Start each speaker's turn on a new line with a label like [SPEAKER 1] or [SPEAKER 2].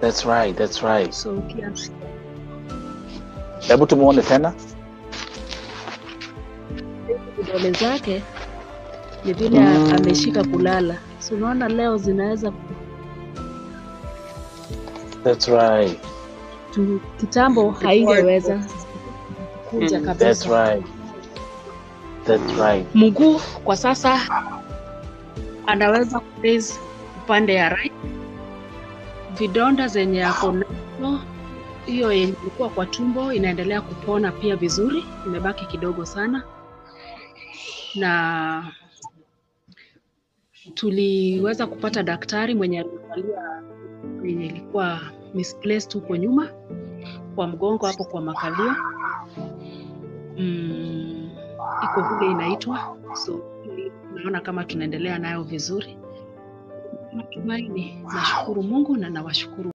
[SPEAKER 1] That's right, that's right.
[SPEAKER 2] so ukianza
[SPEAKER 1] Hebu tumuone tena.
[SPEAKER 2] vidole zake ni vile
[SPEAKER 1] Mm.
[SPEAKER 2] ameshika kulala, so unaona leo zinaweza
[SPEAKER 1] That's right.
[SPEAKER 2] tu, kitambo haingeweza kuja
[SPEAKER 1] That's
[SPEAKER 2] kabisa.
[SPEAKER 1] right. That's right.
[SPEAKER 2] Mguu kwa sasa anaweza kuraise upande ya right. Vidonda zenye ako nazo, hiyo yenye ilikuwa kwa tumbo inaendelea kupona pia vizuri, imebaki kidogo sana, na tuliweza kupata daktari mwenye aliangalia yenye ilikuwa misplaced huko nyuma kwa mgongo hapo kwa makalio mm, iko vile inaitwa so naona kama tunaendelea nayo vizuri natumaini nashukuru mungu na nawashukuru